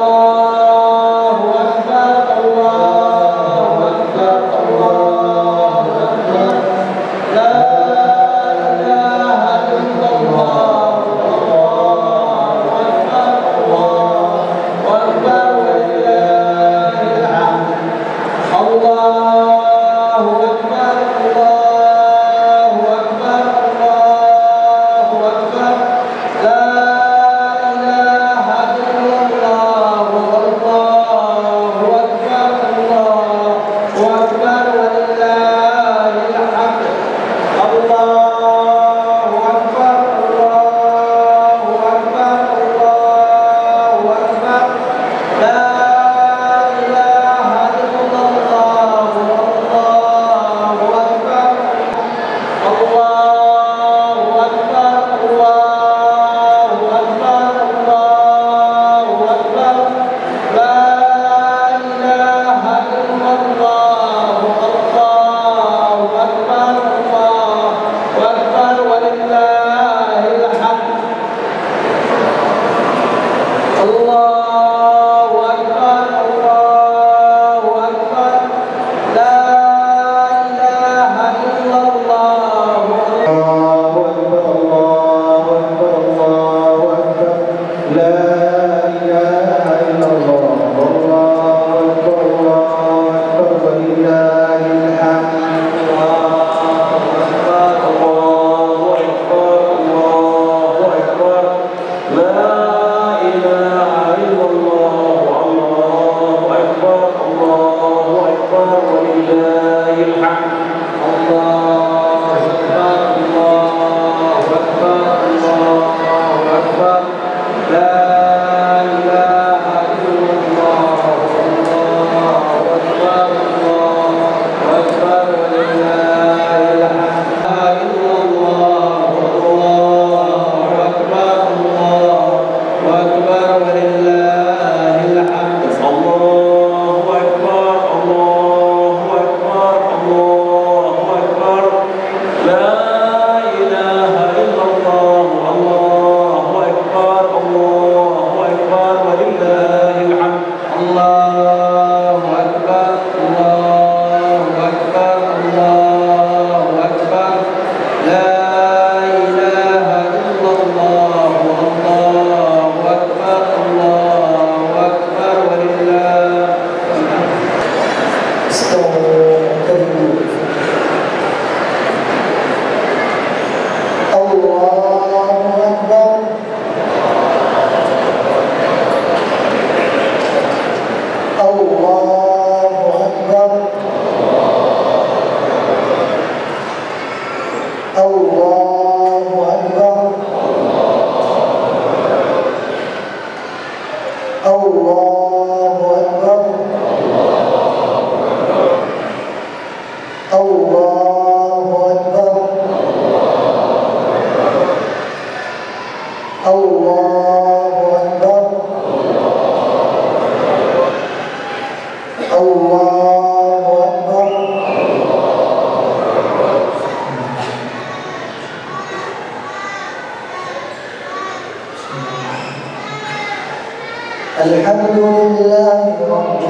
الحمد لله رب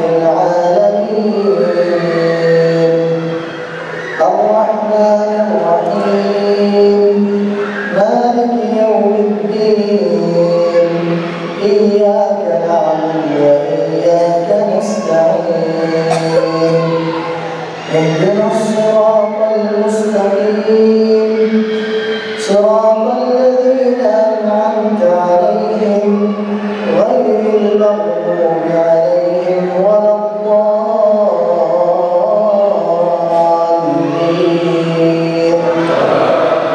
العالمين الرحمن الرحيم مالك يوم الدين إياك نعبد وإياك نستعين اهدنا الصراط المستقيم صراط الذين أنعمت عليهم غير المغضوب عليهم ولا الضالين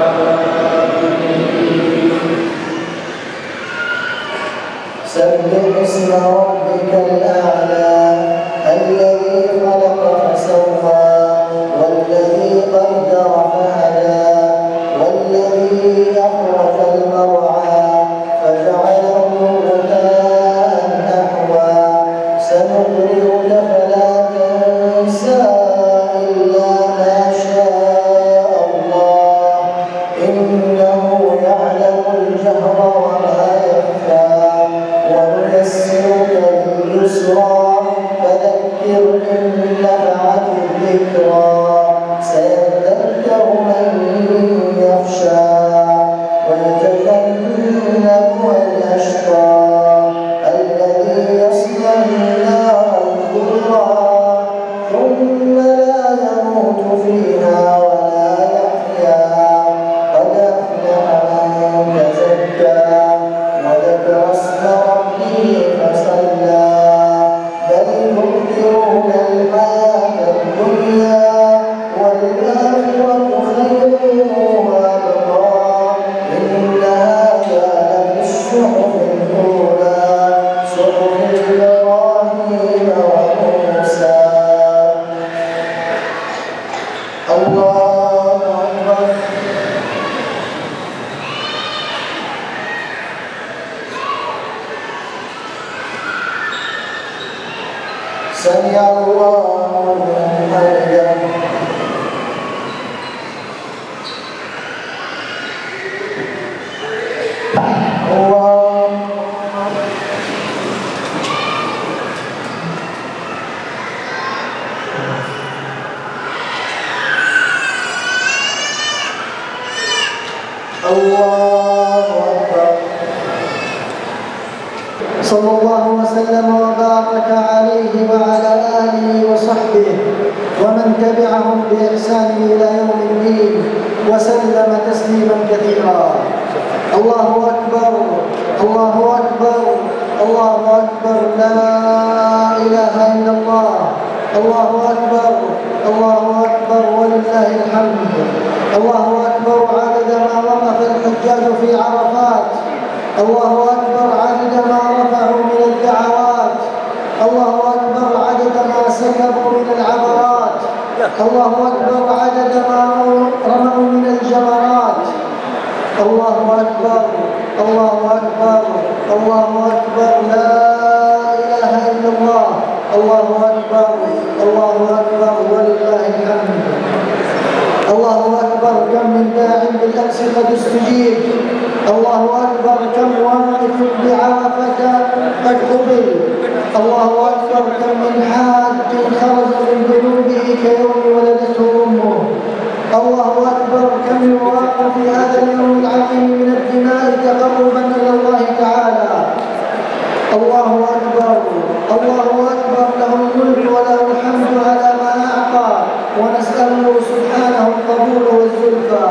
سبح اسم ربك الأعلى الذي خلق فسوى والذي قدر فهدى والذي أخرج المرعى فجعله غثاء نحوا سنقرئك فلا تنسى إلا ما شاء الله إنه يعلم الجهر وما يخفى ونيسرك يسرا فذكر إن نفعت الذكرى سيذكر من يخشى ويتجنبها الأشقى الذي يصلى النار الكبرى ثم لا يموت فيها ولا يحيا قد أفلح من تزكى وذكر اسم ربه فصلى بل تؤثرون الحياة الدنيا والآخرة خير وأبقى إن هذا لفي الصحف الأولى صحف إبراهيم وموسى الله أكبر سمع الله لمن حمده الله الله أكبر صلى الله وسلم وبارك عليه وعلى آله وصحبه ومن تبعهم بإحسان إلى يوم الدين وسلم تسليما كثيرا الله أكبر الله أكبر الله أكبر لا إله إلا الله الله أكبر الله أكبر ولله الحمد الله أكبر عدد ما وقف الحجاج في عرفات الله أكبر عدد ما رفعوا من الدعوات الله أكبر عدد ما سكبوا من العبرات الله أكبر عدد ما رموا من الجمرات الله أكبر الله أكبر الله أكبر لا إله إلا الله الله أكبر الله أكبر ولله الحمد الله أكبر كم من داع بالأمس قد استجيب الله أكبر كم واقف بعرفة قد قبل الله أكبر كم من حاج خرج من ذنوبه كيوم ولدته أمه الله أكبر كم يراق في هذا اليوم العظيم من الدماء تقربا إلى الله تعالى الله أكبر الله أكبر له الملك وله الحمد على ما أعطى ونسأله سبحانه القبول والزلفى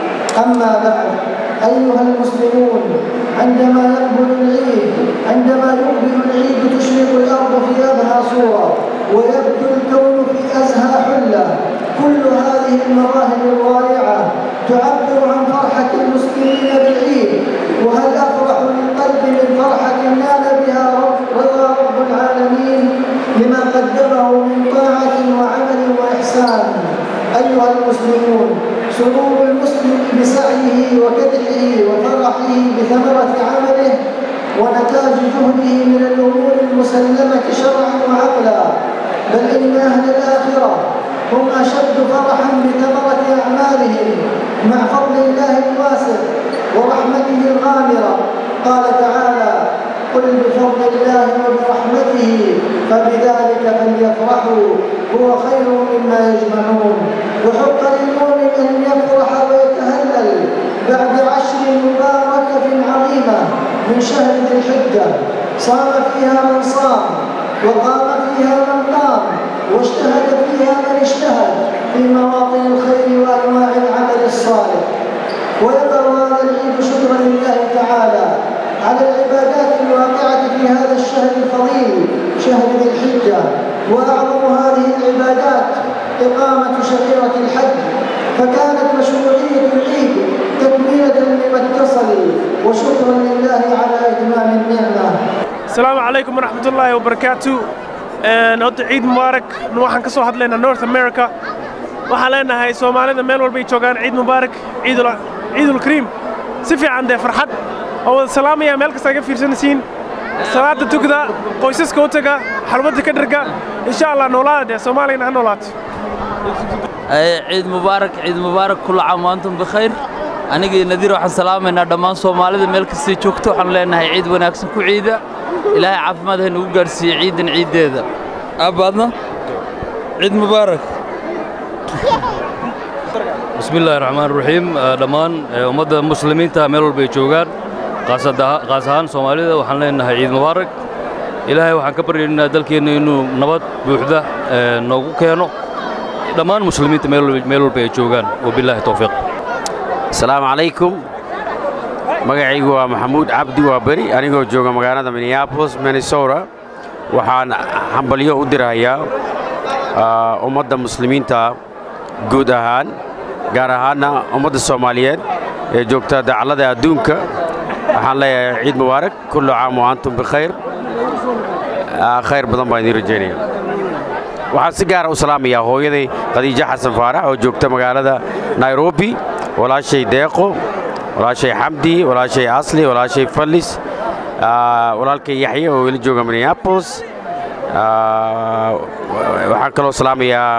أما بعد أيها المسلمون عندما يقبل العيد عندما يقبل العيد تشرق الأرض في أبهى صورة ويبدو الكون في أزهى حلة كل هذه المظاهر الرائعة تعبر عن فرحة المسلمين بالعيد وهل أفرح للقلب من فرحة نال بها رب رضا رب العالمين لما قدمه من طاعة وعمل وإحسان أيها المسلمون سرور المسلم بسعيه وكدحه وفرحه بثمرة عمله ونتاج جهده من الأمور المسلمة شرعا وعقلا بل إن أهل الآخرة هم أشد فرحا بثمرة أعمالهم مع فضل الله الواسع ورحمته الغامرة قال تعالى قل بفضل الله وبرحمته فبذلك فليفرحوا هو خير مما يجمعون وحق للمؤمن ان يفرح ويتهلل بعد عشر مباركه عظيمه من شهر ذي الحجه صام فيها من صام وقام فيها من قام واجتهد فيها من اجتهد في مواطن الخير وانواع العمل الصالح ويظهر هذا العيد شكرا لله تعالى على العبادات الواقعة في هذا الشهر الفضيل شهر ذي الحجة وأعظم هذه العبادات إقامة شعيرة الحج فكانت مشروعية العيد تكملة لما اتصل وشكرا لله على إتمام النعمة السلام عليكم ورحمة الله وبركاته horta ciid mubaarak waxaan ka soo hadlaynaa north america waxaan leenahay soomaalida meel walbay joogaan ciid mubaarak ciidulkariim si fiican dee farxad oo wada salaamaya meel kasta ga fiirsanaysiin salaada tugda qoysaska u taga xalwadda ka dharga insha allah noolaada dee soomaaliyana ha noolaato ciid mubaarak ciid mubaarak kulla caam waantum bikhayr anigii nadiir waxaan salaamaynaa dhammaan soomaalida meel kastay joogto waxaan leenahay ciid wanaagsan ku ciida ilaahay caafimaad ha nagu gaadhsiiye ciidan ciiddeeda aabbaadna ciid mubaarak bismi illaahi raxmaan raxiim dhammaan ummadda muslimiinta meel walba ay joogaan qaas ahaan soomaalida waxaan leenahay ciid mubaarak ilaahay waxaan ka baryaynaa dalkeenna inuu nabad buuxda noogu keeno dhammaan muslimiinta meel walba ay joogaan wabilaahi towfiiq asalaamu calaykum magacaygu waa maxamuud cabdi waa beri anigoo jooga magaalada minneabolis minnesota waxaan hambalyo u dirahayaa ummadda muslimiinta guud ahaan gaar ahaanna ummadda soomaaliyeed ee joogta dacallada adduunka waxaan leeyahay ciid mubaarak kullu caam wa antum bikhayr khayr badan baan idiin rajaynaya waxaan si gaara u salaamayaa hooyaday khadiijo xasan faarax oo joogta magaalada nairobi walaashay deeqo walaashay xamdi walaashay asli walaashay fallis walaalkay yaxye oo ila jooga minneabolis waxaan kaloo salaamayaa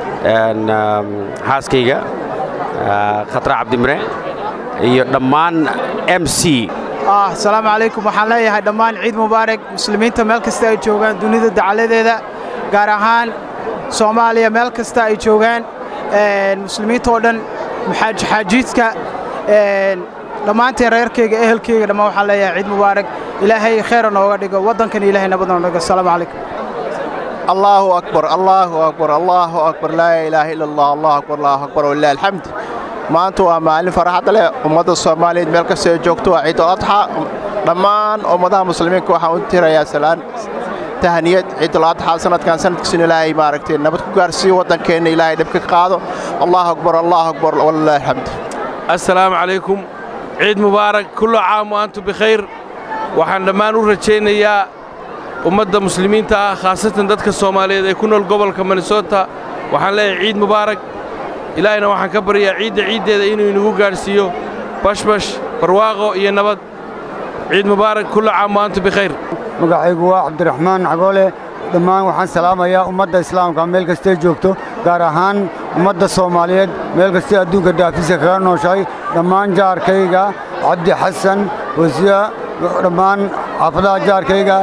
xaaskayga khatra cabdimire iyo dhammaan m c asalaamu calaykum waxaan leeyahay dhammaan ciid mubaarak muslimiinta meel kasta ay joogaan dunida dacaladeeda gaar ahaan soomaaliya meel kasta ay joogaan muslimiinta oo dhan xaajiidka dhammaanteen reerkayga ehelkayga dhammaan waxaan leeyahay ciid mubaarak ilaahay khayra nooga dhigo waddankan ilaahay nabad nooga dhigo asalaamu calaykum الله أكبر الله أكبر الله أكبر لا إله إلا الله الله أكبر الله أكبر ولله الحمد maanta waa maalin farxad leh ummadda soomaaliyeed meel kasta ay joogto waa ciid adxa dhammaan ummadaha muslimiinka waxaan u tirayaa salaan tahaniyad ciidul adxa sanadkan sanadkiisuna ilaahay maaragtay nabad ku gaarsiiyo waddankeenna ilaahay dhibka ka qaado allahu akbar allahu akbar walillahi alxamd assalaamu calaykum ciid mubaarak kullu caam wa antum bikhayr waxaan dhammaan u rajaynayaa ummadda muslimiinta ah khaasatan dadka soomaaliyeed ee ku nool gobolka minnesota waxaan leeyahay ciid mubaarak ilaahayna waxaan ka baryaa ciidda ciiddeeda inuu inagu gaadhsiiyo bashbash barwaaqo iyo nabad ciid mubaarak kullu caam wa antum bikhayr magacaygu waa cabdiraxmaan cagoole dhammaan waxaan salaamayaa ummadda islaamka meel kastay joogto gaar ahaan ummadda soomaaliyeed meel kastay adduunka daafisa kaga nooshahay dhammaan jaarkayga cabdi xasan wasiya dhammaan xaafadaha jaarkayga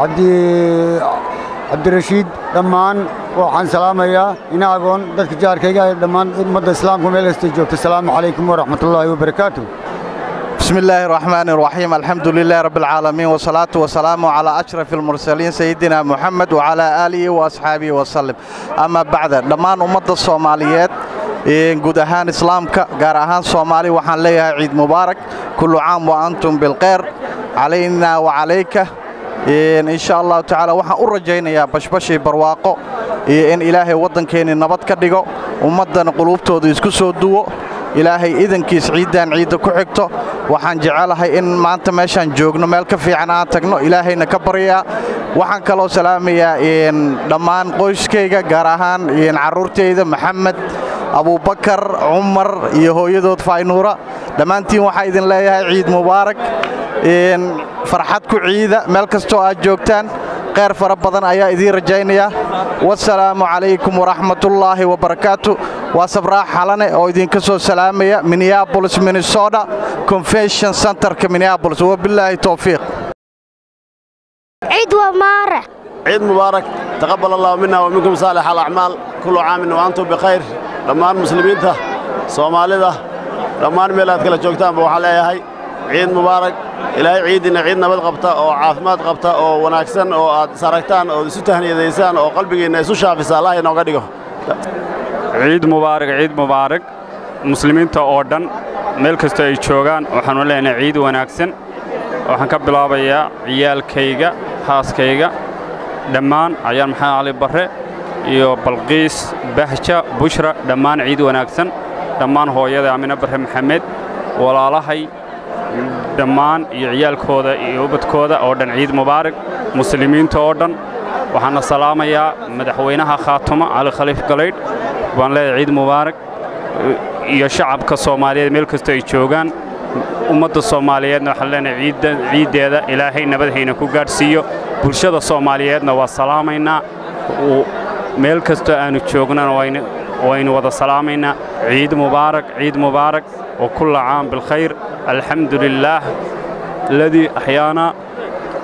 cabdirashiid dhammaan waxaan salaamayaa inaagoon dadka jaarkayga dhammaan ummadda islaamka meel kastay joogto asalaamu calaykum waraxmatullaahi wabarakaatu بسم الله الرحمن الرحيم الحمد لله رب العالمين والصلاة والسلام على أشرف المرسلين سيدنا محمد وعلى آله وأصحابه وسلم أما بعد دمان أمد الصوماليات guud ahaan islaamka gaar ahaan soomaali waxaan leeyahay ciid mubaarak kullu caam wa antum bilkhayr calayna wa calayka insha allahu tacaala waxaan u rajaynayaa bashbashii barwaaqo iyo in ilaahay waddankeenni nabad ka dhigo ummaddana quluubtooda isku soo duwo ilaahay idankiis ciiddaan ciidda ku xigto waxaan jecelahay in maanta meeshaan joogno meel ka fiican aan tagno ilaahayna ka baryaa waxaan kaloo salaamayaa dhammaan qoyskayga gaar ahaan carruurtayda maxamed abubakar cumar iyo hooyadood faynuura dhammaantiin waxaa idin leeyahay ciid mubaarak farxad ku ciida meel kastoo aad joogtaan kheyr fara badan ayaa idiin rajaynaya wasalaamu calaykum waraxmatullaahi wabarakaatu waa sabraax xalane oo idinka soo salaamaya minneabolis minnesota convention centerka minneabolis wabilaahi towfiiq عيد ومارة عيد مبارك تقبل الله منا ومنكم صالح الأعمال كل عام وأنتم بخير dhammaan muslimiinta soomaalida dhammaan meel aad kala joogtaanba waxaa leeyahay ciid mubaarak ilaahay ciiddina ciid nabad qabta oo caafimaad qabta oo wanaagsan oo aad is aragtaan oo isu tahniyadaysaan oo qalbigiinna isu shaafisa allah inooga dhigo ciid mubaarak ciid mubaarak muslimiinta oo dhan meel kasta ay joogaan waxaanu leenahay ciid wanaagsan waxaan ka bilaabayaa ciyaalkayga xaaskayga dhammaan cayaan maxamed cali barre iyo balqiis bahja bushra dhammaan ciid wanaagsan dhammaan hooyada amine barre maxamed walaalahay dhammaan iyo ciyaalkooda iyo ubadkooda oo dhan ciid mubaarak muslimiinta oo dhan waxaana salaamayaa madaxweynaha khaatumo cali khaliif galaydh baan leeyahay ciid mubaarak iyo shacabka soomaaliyeed meel kasta ay joogaan ummadda soomaaliyeedna waxaan leenahay ciiddeeda ilaahay nabadhayna ku gaadhsiiyo bulshada soomaaliyeedna waa salaamaynaa meel kastoo aannu joognana waynu wada salaamaynaa ciid mubaarak ciid mubaarak wa kulla caam bilkhayr alxamdu lilaah aladii axyaana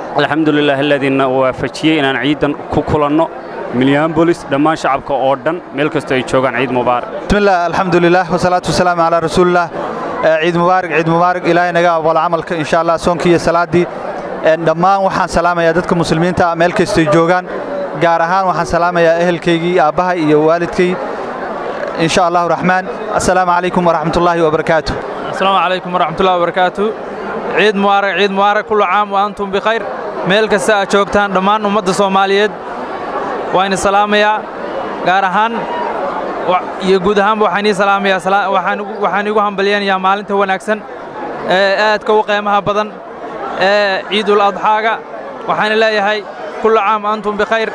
alxamdulilah aladiina waafajiyey inaan ciidan ku kulanno minneabolis dhammaan shacabka oo dhan meel kastoo ay joogaan ciid mubaarak bismillaah alxamdulilah wasalaatu wasalaamu calaa rasuulillaah ciid mubaarak ciid mubaarak ilaahay naga aqbalo camalka insha allah soonkii iyo salaaddii dhammaan waxaan salaamayaa dadka muslimiinta ah meel kastay joogaan gaar ahaan waxaan salaamayaa ehelkaygii aabbahay iyo waalidkay insha allahu raxmaan assalaamu calaykum waraxmatullaahi wabarakaatu السلام عليكم ورحمة الله وبركاته عيد مبارك عيد مبارك كل عام وأنتم بخير meel kasta aad joogtaan dhammaan ummadda soomaaliyeed waa idin salaamayaa gaar ahaan iyo guud ahaanba waxaan ii salaamayaa waxaan igu hambalyaynayaa maalinta wanaagsan ee aadka u qiimaha badan ee ciidul adxaaga waxaan leeyahay kullu caam antum bikhayr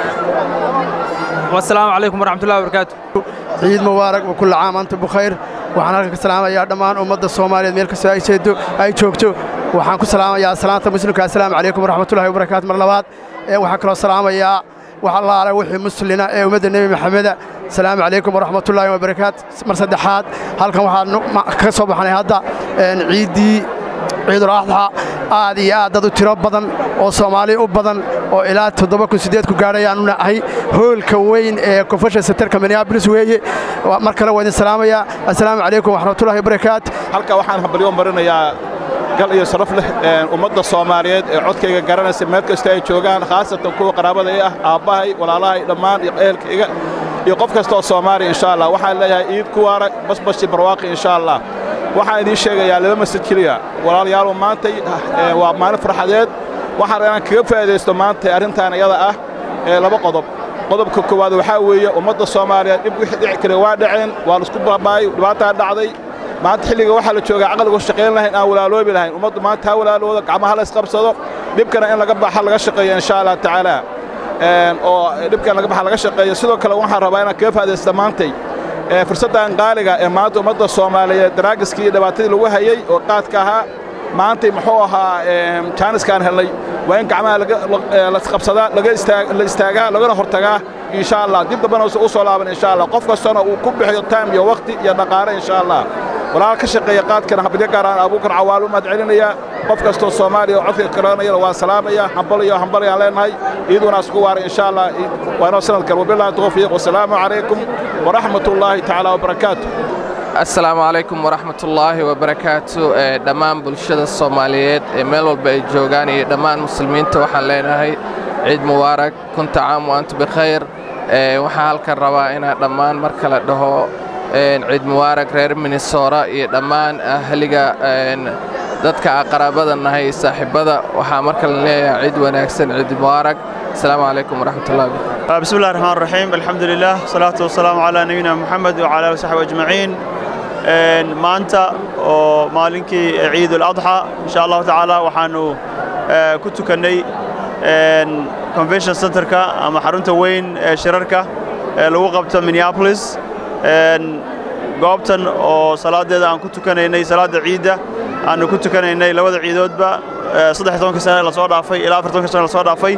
wasalaamu calaykum waraxmatullahi wabarakaatu ciid mubaarak wa kullu caam antum bikhayr waxaan halkan ka salaamayaa dhammaan ummadda soomaaliyeed meel kastoo ay jeedo ay joogto waxaan ku salaamayaa salaanta muslimka assalaamu calaykum waraxmatullahi wabarakaatu mar labaad waxaan kaloo salaamayaa wax allaale wixii muslina ee ummadda nebi maxameda asalaamu calaykum waraxmatullaahi wabarakaatu mar saddexaad halkan waxaan ka soo baxnay hadda ciiddii ciidul adxa aad iyo aad dad u tiro badan oo soomaali u badan oo ilaa toddoba kun siddeed ku gaadhayaanu nahay hoolka weyn ee confession centerka minneapolis weeye mar kale waa idin salaamayaa assalaamu calaykum waraxmatullahi wabarakaatu halka waxaan hambalyo marinayaa gal iyo sharaf leh ummadda soomaaliyeed ee codkayga garanaysa meel kasta ay joogaan khaasatan kuwa qaraabada i ah aabbahay walaalahay dhammaan iyo ehelkayga iyo qof kasta oo soomaaliya insha allah waxaan leeyahay iid ku waara basbashi barwaaqi insha allah waxaan idiin sheegayaa laba masjid keliya walaalayaal maantay waa maalin farxadeed waxaan inaan kaga faa'iidaysto maanta arrintan iyada ah ee laba qodob qodobka koowaad waxaa weeye ummadda soomaaliyeed dhib wixii dhici kara waa dhaceen waa laisku baabaayay dhibaataa dhacday maanta xilliga waxaa la joogaa caqligu shaqayn lahayn aan walaaloobi lahayn ummaddu maanta ha walaalooda gacmaha la isqabsado dhibkana in laga baxa laga shaqeeyo insha allah tacaala oo dhibkan laga baxa laga shaqeeyo sidoo kale waxaan rabaa inaan kaga faa'iidaysta maantay fursaddan qaaliga ee maanta ummadda soomaaliyeed daraagiskii iyo dhibaatadii lagu hayey oo qaadka ahaa maantay muxuu ahaa jaaniskaan helnay waa in gacmaha lasqabsadaa la istaagaa lagana hortagaa insha allah dib dambana u soo laaban insha allah qof kastana uu ku bixiyo time iyo wakhti iyo dhaqaale insha allah walaal ka shaqeeya qaadkana hambalyo gaaraan abuukar cawaal u mahad celinaya qof kastoo soomaaliya oo codka karanayana waa salaamaya hambal iyo hambal ayaan leenahay iiduna isku waaray insha allah waa inoo sanadkan wabillahi tawfiiq wasalaamu calaykum waraxmat ullaahi tacaala wabarakaatu assalaamu calaykum waraxmatullaahi wabarakaatu dhammaan bulshada soomaaliyeed ee meel walba ay joogaan iyo dhammaan muslimiinta waxaan leenahay ciid mubaarak kunta caam wa antu bikhayr waxaan halkan rabaa inaan dhammaan mar kale dhaho ciid mubaarak reer minnesota iyo dhammaan ahliga dadka qaraabada nahay saaxiibada waxaa mar kale leeyahay ciid wanaagsan ciid mubaarak السلام عليكم ورحمة الله وبركاته بسم الله الرحمن الرحيم الحمد لله والصلاة والسلام على نبينا محمد وعلى آله وصحبه أجمعين maanta oo maalinkii ciid اladxى insha allahu tacaala waxaanu ku tukannay convention centerka ama xarunta weyn ee shirarka ee lagu qabto minneapolis goobtan oo salaadeeda aan ku tukanaynay salaadda ciidda aanu ku tukanaynay labada ciidoodba saddex tobanka sane lasoo dhaafay ilaa afar tobanka sane lasoo dhaafay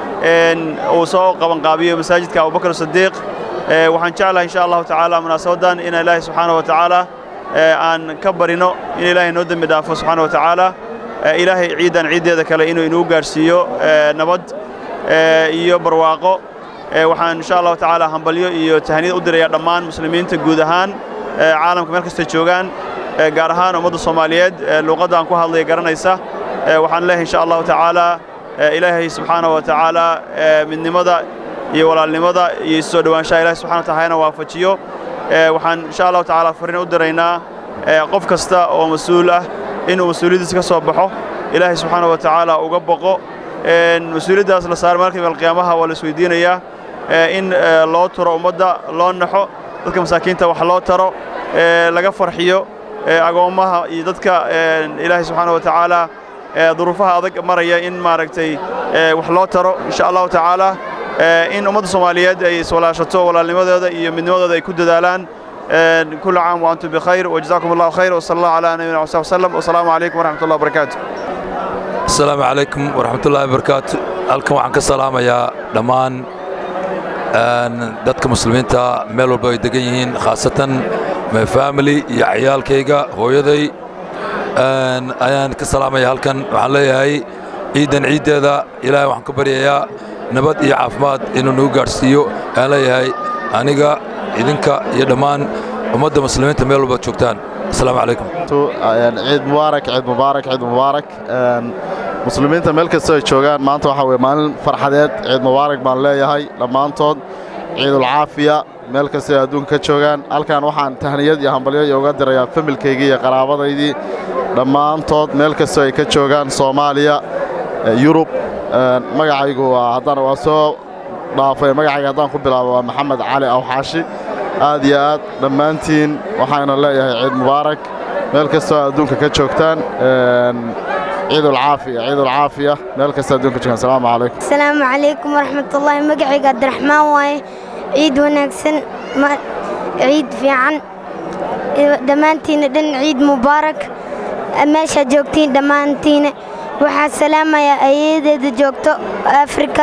uu soo qabanqaabiyo masaajidka abubakar sadiiq waxaan jeclahay insha allahu tacaala munaasabadan in ilaahay subxaana wa tacaala aan ka barino in ilaahay noo dembi dhaafo subxaana wa tacaala ilaahay ciiddan ciiddeeda kale inuu inuu gaarhsiiyo nabad iyo barwaaqo waxaan insha allahu tacaala hambalyo iyo tahniyad u diraya dhammaan muslimiinta guud ahaan caalamka meel kastay joogaan gaar ahaan ummadda soomaaliyeed luuqadda aan ku hadlaya garanaysa waxaan leeyahay insha allahu tacaala ilaahay subxaana wa tacaala midnimada iyo walaalnimada iyo isu soo dhowaanshaha ilahay subxana wa taala hayna waafajiyo waxaan insha allahu tacaala farriin u diraynaa qof kasta oo mas-uul ah inuu mas-uuliyaddiisa ka soo baxo ilaahay subxaana wa tacaala uga boqo mas-uuliyaddaas la saaro maalka maalqiyaamaha waa la isweydiinayaa in loo turo ummadda loo naxo dadka masaakiinta wax loo taro laga farxiyo agoommaha iyo dadka ilaahay subxaana wa tacaala duruufaha adag maraya in maaragtay wax loo taro insha allahu tacaala in ummadda soomaaliyeed ay iswalaashato walaalnimadooda iyo midnimadooda ay ku dadaalaan كل عام وأنتم بخير وجزاكم الله خير وصلى الله على نبينا محمد وسلم والسلام عليكم ورحمة الله وبركاته السلام عليكم ورحمة الله وبركاته halkan waxaan ka salaamayaa dhammaan dadka muslimiinta meel walba ay degan yihiin khaasatan my family iyo ciyaalkayga hooyaday ayaan ka salaamaya halkan waxaan leeyahay ciiddan ciiddeeda ilaahay waxaan ka baryayaa nabad iyo caafimaad inuu nagu gaadhsiiyo aan leeyahay aniga idinka iyo dhammaan ummadda muslimiinta meel walbaad joogtaan asalaamu calaykum ciid mubaarak ciid mubaarak ciid mubaarak muslimiinta meel kasta ay joogaan maanta waxaa weye maalin farxadeed ciid mubaarak baan leeyahay dhammaantood ciidulcaafiya meel kasta ay adduunka ka joogaan halkan waxaan tahniyad iyo hambalyo iyo uga dirayaa familkaygii iyo qaraabadaydii dhammaantood meel kasta ay ka joogaan soomaaliya yurub magacaygu waa haddana waa soo dhaafay magacayga haddaan ku bilaabo waa maxamed cali awxaashi aad iyo aad dhammaantiin waxaana leeyahay ciid mubaarak meel kastoo adduunka ka joogtaan ciidulcaafiya ciidulcaafiya meel kasta adduunka joogaan asalaamu calaykum asalaamu calaykum waraxmatullaahi magacayga cabdiraxmaan waaye ciid wanaagsan ciid fiican dhammaantiina dhan ciid mubaarak meeshaad joogtiin dhammaantiina waxaa salaamayaa ayeeyadeeda joogto afrika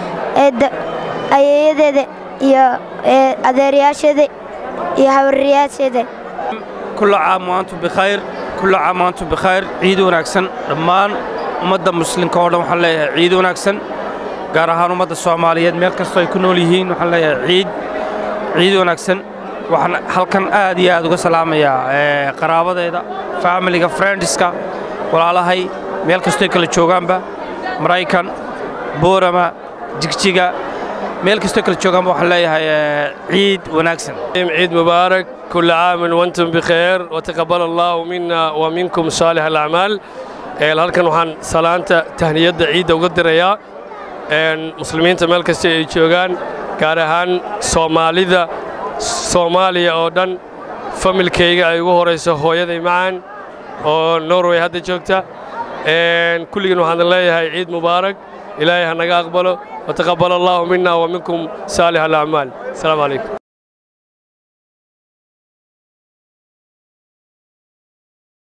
ayeeyadeeda iyo adeerayaasheeda iyo hawaryaasheeda كل عام وأنتم بخير كل عام وأنتم بخير عيد وناكسن دمان ummadda muslimka oo dhan waxaan leeyahay ciid wanaagsan gaar ahaan ummadda soomaaliyeed meel kastoo ay ku nool yihiin waxaan leeyahay ciid ciid wanaagsan waxaan halkan aad iyo aad uga salaamayaa qaraabadayda faamiliga friendska walaalahay meel kastoo ay kala joogaanba maraykan boorama jigjiga meel kastoo kala joogaanba waxaan leeyahay ciid wanaagsan عيد مبارك كل عام وانتم بخير وتقبل الله منا ومنكم صالح الأعمال halkan waxaan salaanta tahniyadda ciidda uga dirayaa muslimiinta meel kasta ay joogaan gaar ahaan soomaalida soomaaliya oo dhan familkayga ay ugu horayso hooyaday macaan oo norway hadda joogta kulligiin waxaan leeyahay ciid mubaarak ilaahay ha naga aqbalo wataqabal allahu mina wa minkum saalix alacmaal asalaamu calaykum